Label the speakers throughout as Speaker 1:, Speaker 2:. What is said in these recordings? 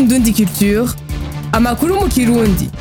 Speaker 1: Indundi Culture amakuru mu kirundi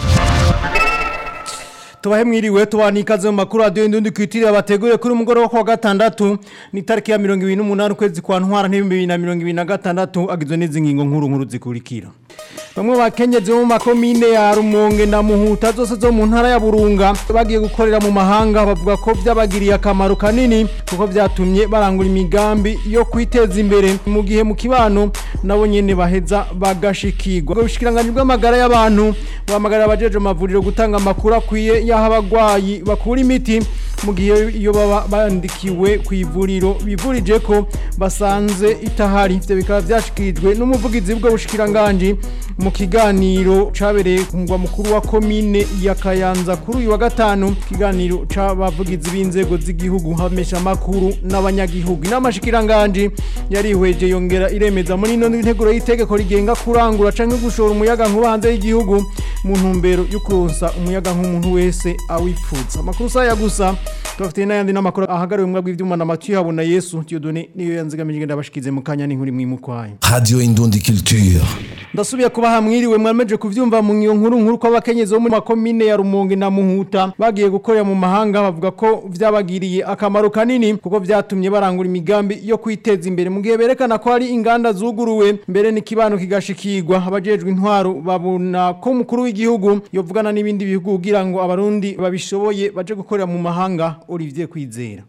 Speaker 2: tubahe mwiriwe tubana ikaze mu makuru radiyo indundi kwitiriye abateguriye kuri umugoroba wa gatandatu ni tariki ya mirongo ibiri n'umunani ukwezi kwa ntwara n'ibihumbi bibiri na mirongo ibiri na gatandatu agizwe n'izi ngingo nkuru nkuru zikurikira bamwe bakenyezi bo mu makomine ya rumonge na muhuta zose zo mu ntara ya burunga bagiye gukorera mu mahanga bavuga ko byabagiriye akamaro kanini kuko byatumye barangura imigambi yo kwiteza imbere mu gihe mu kibano nabo nyene baheza bagashikirwa ubwo bushikiranganji bw'amagara y'abantu buhamagarira abajeje amavuriro gutanga amakuru akwiye y'aho abagwayi bakura imiti mu gihe iyo baba bandikiwe ku ivuriro bivurije ko basanze itahari ivyo bikaba vyashikirijwe n'umuvugizi w'ubwo bushikiranganji mu kiganiro cabereye ku mugwa mukuru wa komine ya Kayanza kuri uyu wa gatanu kiganiro c'abavugizi b'inzego z'igihugu hamesha makuru n'abanyagihugu n'amashikiranganji yarihweje yongera iremeza muri ino nteguro y'itegeko rigenga kurangura canke gushora umuyaga nkuba hanze y'igihugu mu ntumbero yo kuronsa umuyaga nk'umuntu wese awipfuza amakuru saya gusa tubafitiye n'ayandi n'amakuru ahagariwe mwabwo ivyuma na Mathieu habona Yesu Dieudonné niyo yanzigamije ngenda bashikize mu kanya n'inkuru mwimukwaye
Speaker 3: Radio Indundi Culture.
Speaker 2: ndasubiye kubaha mwiriwe mwameje kuvyumva mu ngiyo nkuru nkuru ko abakenyezi bo mu makomine ya Rumonge na Muhuta bagiye gukorera mu mahanga bavuga ko vyabagiriye akamaro kanini kuko vyatumye barangura imigambi yo kwiteza imbere mu gihe berekana ko hari inganda zuguruwe mbere n'ikibano kigashikirwa abajejwe intwaro babona ko umukuru w'igihugu yovugana n'ibindi bihugu kugira ngo abarundi babishoboye baje gukorera mu mahanga Olivier Kwizera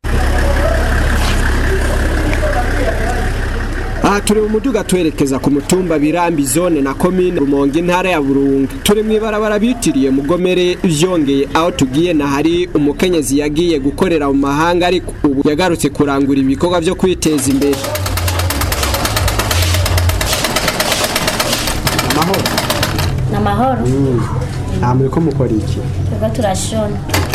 Speaker 4: aha turi mu muduga twerekeza ku mutumba birambi zone na komine rumonge intara ya burunga turi mu ibarabara bitiriye mugomere vyongeye aho tugiye na hari umukenyezi yagiye gukorera mu mahanga ariko ubu yagarutse kurangura ibikorwa vyo kwiteza imbere amahoro
Speaker 5: ni amahoro
Speaker 4: nta muriko mukora iki
Speaker 5: twebwe turashona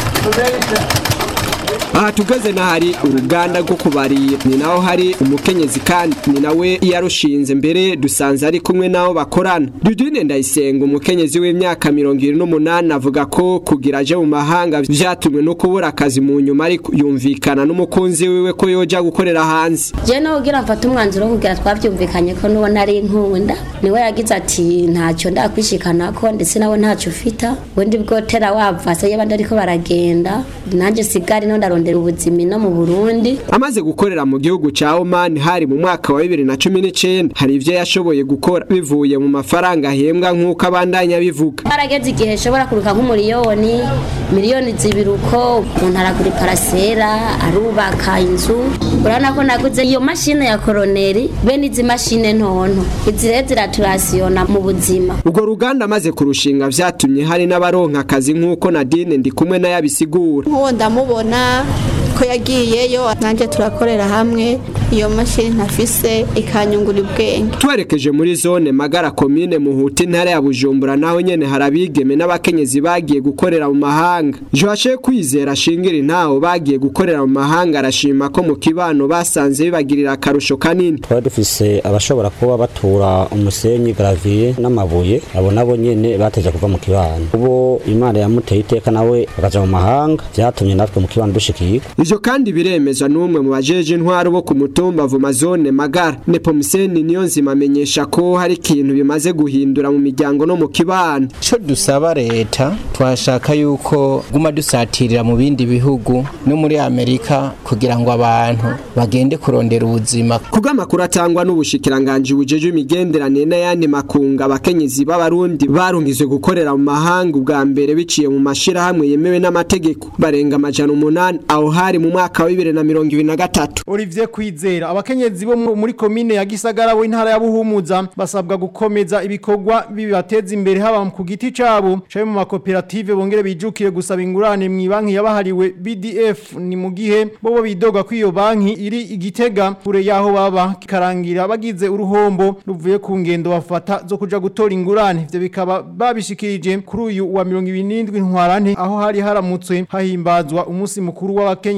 Speaker 4: aha tugeze na hari uruganda rwo kubarira ni naho hari umukenyezi kandi ni nawe yarushinze mbere dusanze ari kumwe n'abo bakorana dudine ndayisenga umukenyezi w'imyaka mirongo irindwi n'umunani avuga ko kugira aje mu mahanga vyatumwe no kubura akazi mu nyuma ariko yumvikana n'umukunzi wiwe ko yoja gukorera hanze
Speaker 5: je nawe ugira mfata umwanzuro wo kugira twavyumvikanye ko nuwo nari nkunda niwe yagize ati ntacyo ndakwishikanako ndetse nawe ntacyo ufita ubundi bwotera wavase y'abandi ariko baragenda nanjye sigari no ndarondera ubuzima no mu Burundi
Speaker 4: amaze gukorera mu gihugu ca Oman hari mu mwaka wa 2019 hari ivyo yashoboye gukora bivuye mu mafaranga ahembwa nk'uko abandanya bivuga
Speaker 5: barageze igihe shobora kuruka nk'umuriyoni miliyoni zibiri uko umuntu aragura iparasera arubaka inzu urabona ko naguze iyo mashine ya koroneri bene izi mashine ntonto izi rero ziraturasiyona mu buzima
Speaker 4: urwo ruganda amaze kurushinga vyatumye hari n'abaronka akazi nk'uko Nadine ndi kumwe nayo abisigura
Speaker 6: nk'uwo ndamubona ko yagiyeyo nanjye turakorera hamwe iyo mashini ntafise ikanyungura ubwenge
Speaker 4: twerekeje muri zone magara komine muhuta intara ya bujumbura naho nyene hari abigeme n'abakenyezi bagiye gukorera mu mahanga joashe kwizera ashingira intaho bagiye gukorera mu mahanga arashima ko mu kibano basanze bibagirira akarusho kanini
Speaker 7: twari dufise abashobora kuba batura umusenyi gravier n'amabuye abo nabo nyene bateje kuva mu kibano ubo imana yamuteye iteka nawe bakaja mu mahanga vyatumye natwe mu kibano dushikirwa
Speaker 4: ivyo kandi biremezwa n'umwe mu bajeje intwaro bo ku mutumba vuma zone magara nepomuseni niyo nzima amenyesha ko hari ikintu bimaze guhindura mu miryango no mu kibano
Speaker 8: co dusaba leta twashaka yuko guma dusatirira mu bindi bihugu no muri amerika kugira ngo abantu bagende kurondera ubuzima
Speaker 4: kubw'amakuru atangwa n'ubushikiranganji bujeje imigenderanire n'ayandi makunga abakenyezi b'abarundi barungizwe gukorera mu mahanga ubwa mbere biciye mu mashirahamwe yemewe n'amategeko barenga amajana umunani aho hari mu mwaka wa bibiri na mirongo ibiri na gatatu
Speaker 2: Olivier Kwizera abakenyezi bo mu- muri komine ya Gisagara bo intara ya Buhumuza basabwa gukomeza ibikorwa bibateza imbere haba ku giti cabo cabe mu makoperative bongere bijukire gusaba ingurane mu banki yabahariwe BDF ni mu gihe bobo bidoga ko iyo banki iri igitega kure yaho baba kikarangira bagize uruhombo ruvuye ku ngendo bafata zo kuja gutora ingurane ivyo bikaba babishikirije kuri uyu wa 27 ntwarante aho hari haramutse hahimbazwa umunsi mukuru w'abakenyezi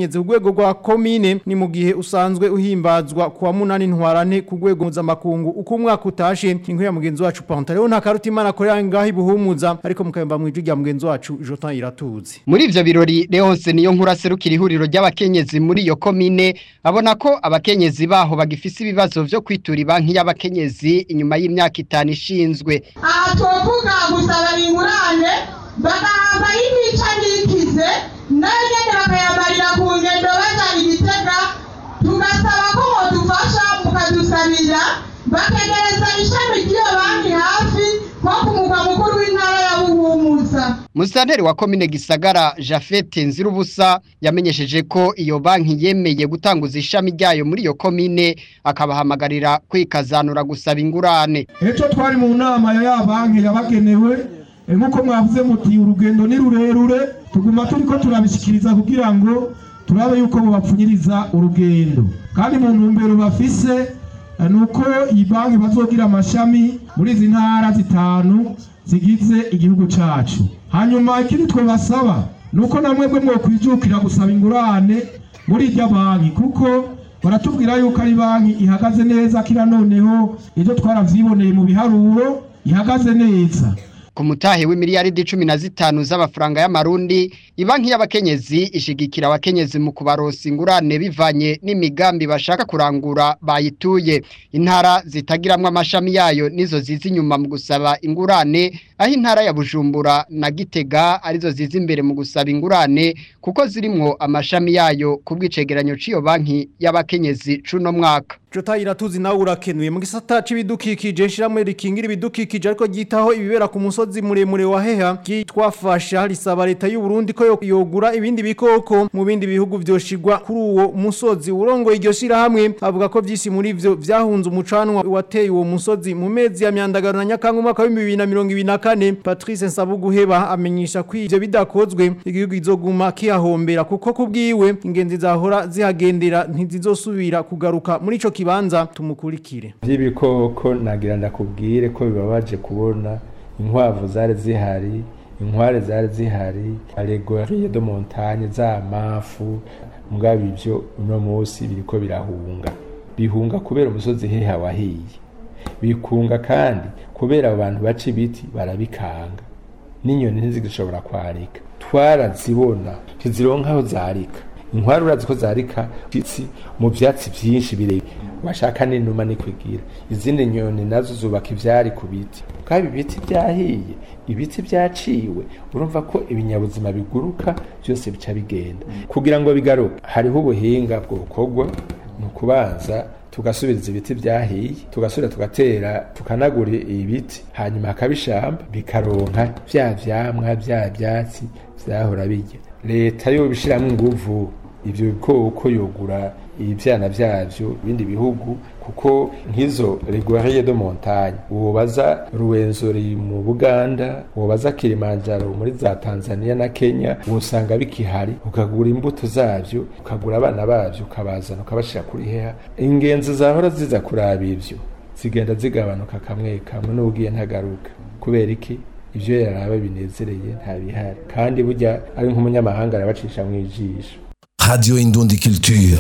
Speaker 2: y'abakenyezi ku rwego rwa komine ni mu gihe usanzwe uhimbazwa kuwa munani ntwarane ku rwego mpuzamakungu uko umwaka utashe inkuru ya mugenzi wacu Pantaleon nta karuta imana akorera ngaho ibuhumuza ariko mukayumva mu ijwi rya mugenzi wacu Jotan Iratuzi
Speaker 9: muri ivyo birori Leonce niyo nkuru aserukira ihuriro ry'abakenyezi muri iyo komine abona ko abakenyezi baho bagifise ibibazo vyo kwitura banki y'abakenyezi inyuma y'imyaka itanu ishinzwe
Speaker 10: aha twovuga gusaba ingurane bagahabwa y'imica n'ikize nayo nyene bakayamarira ku ngendo baja igitega tugasaba ko modufasha mukadusabira bakegereza ishami ry'iyo banki hafi nko ku mugwa mukuru w'intara ya buhumuza
Speaker 9: Musanteri wa komine Gisagara Jafete Nzirubusa yamenyesheje ko iyo banki yemeye gutanguza ishami ryayo muri iyo komine akabahamagarira kwikazanura gusaba ingurane.
Speaker 11: Ejo twari mu nama ya ya banki yabagenewe nkuko mwavuze muti urugendo ni rurerure tuguma turiko turabishikiriza kugira ngo turabe yuko bubapfunyiriza urugendo kandi mu ntumbero bafise nuko iyi banki bazogira amashami muri izi ntara zitanu zigize igihugu cacu hanyuma ikindi twabasaba nuko namwebwe mwokwijukira gusaba ingurane muri irya banki kuko baratubwira yuko ari banki ihagaze neza kira noneho ibyo twaravyiboneye mu biharuro ihagaze neza
Speaker 9: ku mutahe w'imiliyaridi cumi na zitanu z'amafaranga y'amarundi ibanki y'abakenyezi ishigikira abakenyezi mu kubarosa ingurane bivanye n'imigambi bashaka kurangura bayituye intara zitagiramwo amashami yayo nizo ziza inyuma mu gusaba ingurane aho intara ya bujumbura na gitega arizo ziza imbere mu gusaba ingurane kuko zirimwo amashami yayo ku bw'icegeranyo cy'iyo banki y'abakenyezi cuno mwaka
Speaker 2: Jota iratuzi nawe urakenuye mu gisata c'ibidukikije shiramwe rikingira ibidukikije ariko gitaho ibibera ku musozi muremure wa heha gitwafasha risaba leta y'u Burundi ko yogura ibindi bikoko mu bindi bihugu vyoshigwa kuri uwo musozi urongo iryo shira hamwe avuga ko vyisi muri vyo vyahunze umucanwa wateye uwo musozi mu mezi ya myandagaro na nyakanga umwaka wa 2024 Patrice Nsabuguheba amenyesha ko ivyo bidakozwe igihugu izoguma kihahombera kuko kubwiwe ingenzi zahora zihagendera ntizizosubira kugaruka muri ico kibanza tumukurikire
Speaker 12: by'ibikoko nagira ndakubwire ko bibabaje kubona inkwavu zari zihari inkware zari zihari alegoriye de montagne za mafu mugabo ivyo uno munsi biriko birahunga bihunga kubera umusozi heha wahiye bikunga kandi kubera abo bantu baca ibiti barabikanga n'inyoni ntizigishobora kwarika twarazibona ntizironka aho zarika inkwari urazi ko zarika itsi mu vyatsi vyinshi birebire washaka n'inuma nikwigira izindi nyoni nazo zubaka ivyari ku biti kandi ibiti byahiye ibiti byaciwe urumva ko ibinyabuzima biguruka byose bica bigenda kugira ngo bigaruke hariho ubuhinga bwokorwa ni ukubanza tugasubiriza ibiti byahiye tugasubira tugatera tukanagura ibiti hanyuma hakaba ishamba bikaronka vya vyamwa vya vyatsi vyahora birya leta yo bishiramwo inguvu ivyo bikoko yogura ivyana vyavyo ibindi bihugu kuko nk'izo reguariye de montagne wobaza ruwenzori mu Buganda wobaza Kilimanjaro muri za Tanzania na Kenya wosanga bikihari ukagura imbuto zavyo ukagura abana bavyo ukabazana ukabashira kuri heha ingenzi zahora ziza kuraba ivyo zigenda zigabanuka kamwe kamwe n'ugiye ntagaruka kubera iki ivyo yaraba binezereye ntabihari kandi burya ari nk'umunyamahanga arabacisha mu ijisho
Speaker 3: Radio Indundi Culture.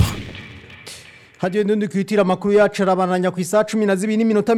Speaker 2: Hadiyo ndundi kwitira makuru yacu arabananya ku isaha 12 n'iminota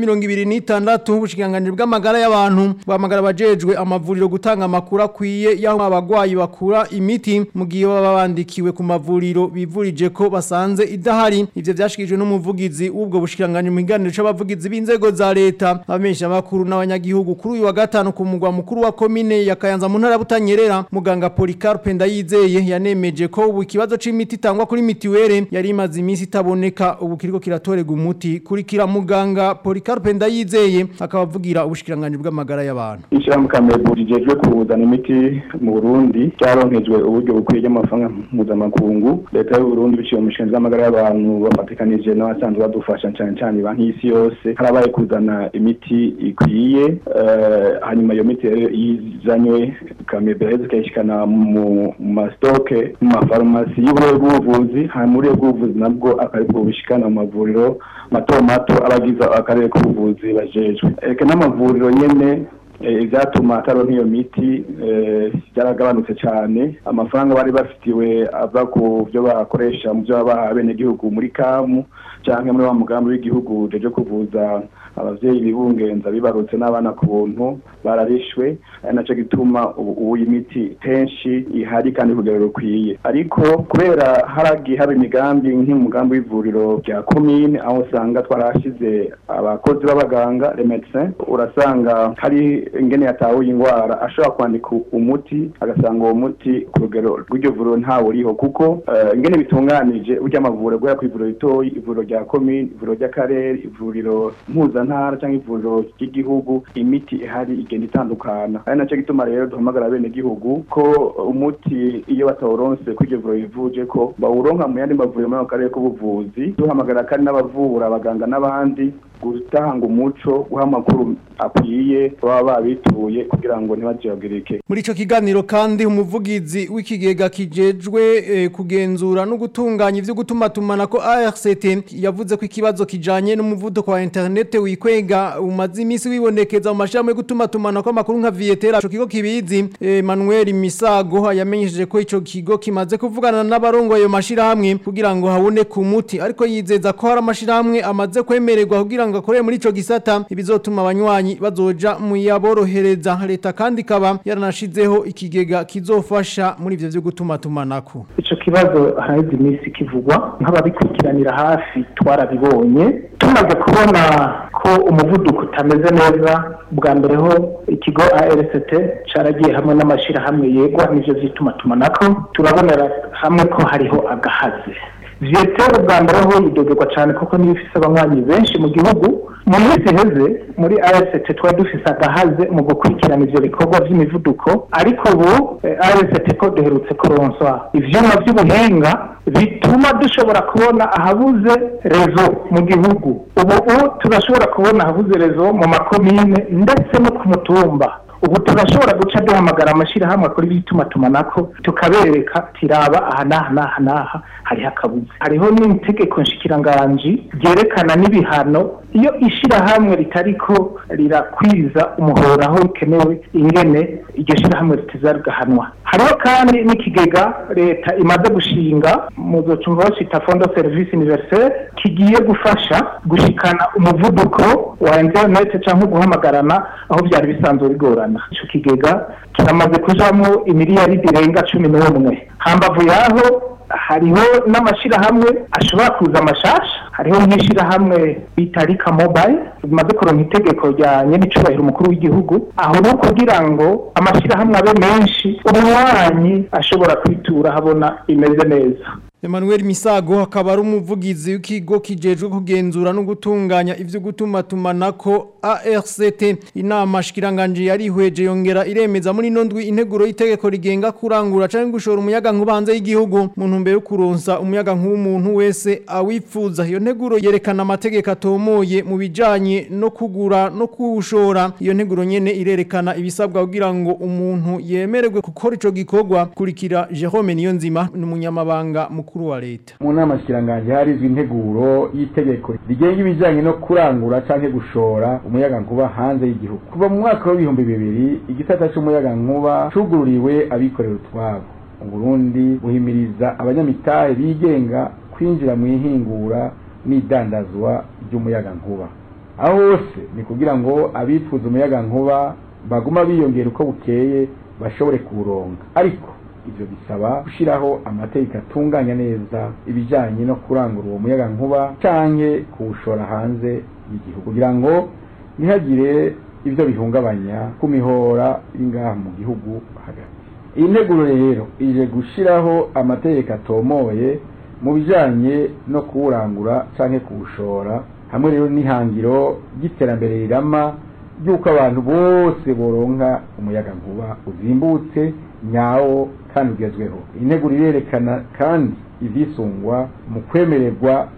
Speaker 2: 26 ubushikiranganije bw'amagara y'abantu bwamagara bajejwe amavuriro gutanga amakuru akwiye yaho abagwayi bakura imiti mu gihe baba bandikiwe ku mavuriro bivurije ko basanze idahari ivyo vyashikijwe n'umuvugizi w'ubwo bushikiranganije mu kiganiro c'abavugizi b'inzego za leta abamenyesha makuru n'abanyagihugu kuri uyu wa gatanu ku mugwa mukuru wa komine ya Kayanza mu ntara ya Butanyerera muganga Policarpe Ndayizeye yanemeje ko ubu ikibazo c'imiti itangwa kuri mitiwere yari imaze iminsi itabone kuboneka ubu kiriko kiratorega umuti kurikira muganga Policarpe Ndayizeye akabavugira ubushikiranganje bw'amagara y'abantu
Speaker 13: Ishirahamwe Kamebu rijejwe kuzana imiti mu Burundi cyaronkejwe uburyo bukwiye y'amafaranga mpuzamakungu leta y'u Burundi biciye mu mishinga y'amagara y'abantu bafatikanije n'abasanzwe badufasha cyane cyane banki y'isi yose harabaye kuzana imiti ikwiye hanyuma iyo miti izanywe Kamebu yaheze ikayishikana mu mastoke mu mafarumasi y'ubuvuzi hanyuma muri ubwo buvuzi nabwo akaribwo bishikana mu mavuriro mato mato abagize akarere k'ubuvuzi bajejwe eka n'amavuriro nyene eh, ivyatuma ataronka iyo miti eh, byaragabanutse cyane amafaranga bari bafitiwe ava ku byo bakoresha mu byo babaha abenegihugu muri kamu canke muri wa mugambi w'igihugu uje kuvuza abavyeyi bibungenza bibarutse n'abana ku buntu bararishwe ari naco gituma ubu ubu iyi miti kenshi ihari kandi ku rugero rukwiye ariko kubera haragiye haba imigambi nk'umugambi w'ivuriro rya komine aho usanga twarahashize abakozi b'abaganga les médecins urasanga hari ingene yatahuye ingwara ashobora kwandika umuti agasanga uwo muti ku rugero rw'iryo vuriro ntawe uriho kuko eh, ingene bitunganije burya amavuriro guhera ku ivuriro ritoyi ivuriro rya komine ivuriro ry'akarere ivuriro mpuzantara cyangwa ivuriro ry'igihugu imiti ihari igenda itandukana ari nacyo gituma rero duhamagara bene gihugu ko umuti iyo batawuronse ko iryo vuriro rivuje ko bawuronka mu yandi mavuriro muri ako karere k'ubuvuzi duhamagara kandi n'abavura abaganga n'abandi gutanga umuco guha amakuru akwiye baba babituye kugira ngo ntibajyagirike
Speaker 2: Muri ico kiganiro kandi umuvugizi w'ikigega kijejwe eh, kugenzura no gutunganya ivyo gutumatumana ko ARCT yavuze ko ikibazo kijanye n'umuvuduko wa internet wikwega umaze imisi wibonekeza mu mashami yo gutumatumana ko amakuru nka Vietera ico kigo kibizi Emmanuel Misago yamenyesheje ko ico kigo kimaze kuvugana n'abarongo ayo mashirahamwe kugira ngo habone ku muti ariko yizeza ko hari amashirahamwe amaze kwemererwa kugira ngo akorere muri ico gisata ibizotuma abanywanyi bazoja mu yaborohereza leta kandi ikaba yaranashizeho ikigega kizofasha muri ivyo vyo gutumatumanako
Speaker 14: ico kibazo haheze iminsi kivugwa nk'ababikurikiranira hafi twarabibonye tumaze kubona ko umuvuduko utameze neza bwa mbere ho ikigo ARCT caragiye hamwe n'amashirahamwe yegwa n'ivyo vy'itumatumanako turabonera hamwe ko hariho agahaze Vietero bwa mbere ho yidogerwa cyane kuko niyo ifise abanywanyi benshi mu gihugu mu minsi iheze muri RST twari dufise agahaze mu gukurikirana ivyo bikorwa vy'imivuduko ariko ubu eh, RST ko duherutse kuronswa ivyuma vy'ubuhinga bituma dushobora kubona ahabuze rezo mu gihugu ubu ubu turashobora kubona ahabuze rezo mu makomine ndetse no ku mutumba ubu turashobora guca duhamagara amashyirahamwe akora iby'itumatumanako tukabereka tiraba aha n'aha n'aha n'aha hariho akabuze hariho n'itegeko nshikiranganji ryerekana n'ibihano iyo ishyirahamwe ritariko rirakwiza umuhoro aho bikenewe ingene iryo shyirahamwe ritiza rigahanwa hariho kandi n'ikigega leta imaze gushinga muzocumva bacita fondo serivisi universelle kigiye gufasha gushikana umuvuduko wa interineti cyangwa guhamagarana aho byari bisanzwe bigorana ico kigega kiramaze kujamwo imiliyaridi irenga cumi n'umwe hambavu yaho hariho n'amashirahamwe ashobora kuza amashasha hariho nk'ishirahamwe bita rika mobile rimaze kuronka itegeko rya nyenicubahiro umukuru w'igihugu aho ni ukugira ngo amashirahamwe abe menshi umunywanyi ashobora kwitura habona imeze neza
Speaker 2: Emmanuel Misago akaba ari umuvugizi w'ikigo kijejwe kugenzura no gutunganya ivyo gutumatumanako ARCT inama shikiranganje yarihweje yongera iremeza muri nondwi integuro y'itegeko rigenga kurangura canke gushora umuyaga nkubanze y'igihugu mu ntumbero yo kuronsa umuyaga nk'umuntu wese awipfuza iyo nteguro yerekana amategeko atomoye mu bijanye no kugura no kuwushora iyo nteguro nyene irerekana ibisabwa kugira ngo umuntu yemererwe gukora ico gikorwa kurikira Jerome Niyonzima n'umunyamabanga mukuru wa leta
Speaker 12: mu nama shikiranganje harizwe integuro y'itegeko rigenga ibijanye no kurangura canke gushora umuyaga nkuba hanze y'igihugu kuva mu mwaka w'ibihumbi bibiri igisata c'umuyaga nkuba cugururiwe abikorera utwabo uburundi buhimiriza abanyamitahe bigenga kwinjira mu ihingura n'idandazwa ry'umuyaga nkuba aho hose ni kugira ngo abifuza umuyaga nkuba baguma biyongera uko bukeye bashobore kuwuronga ariko ivyo bisaba gushiraho amategeko atunganya neza ibijanye no kurangura uwo muyaga nkuba canke kuwushora hanze y'igihugu kugira ngo ntihagire ivyo bihungabanya ku mihora y'ingaha mu gihugu hagati iyi nteguro rero ije gushiraho amategeko atomoye mu bijanye no kuwurangura canke kuwushora hamwe rero n'ihangiro ry'iterambere rirama ry'uko abantu bose boronka umuyaga nkuba uzimbutse nyawo kandi ugezweho integuro irerekana kandi ivyisungwa mu kwemererwa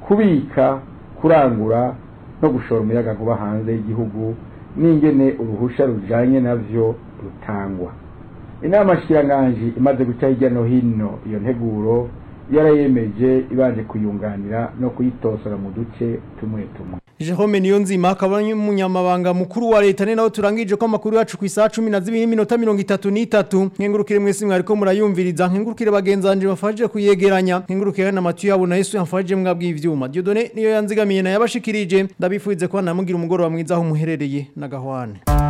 Speaker 12: kubika kurangura no gushora umuyaga nkuba hanze y'igihugu n'ingene uruhusha rujanye navyo rutangwa inama shikiranganji imaze guca hirya no hino iyo nteguro yarayemeje ibanje kuyunganira no kuyitosora mu duce tumwe tumwe
Speaker 2: Jerome Niyonzima akaba ari umunyamabanga mukuru wa leta ni nawe turangije ko amakuru yacu ku isaha 12 n'iminota 33 nkengurukire mwese mwariko murayumviriza nkengurukire bagenzanje bafaje kuyegeranya nkengurukire na Mathieu yabo na Yesu yafaje mwabwi ivyuma Dieudonné niyo yanzigamiye na yabashikirije ndabifuize ko namugira umugoro wa mwiza aho muherereye na gahwane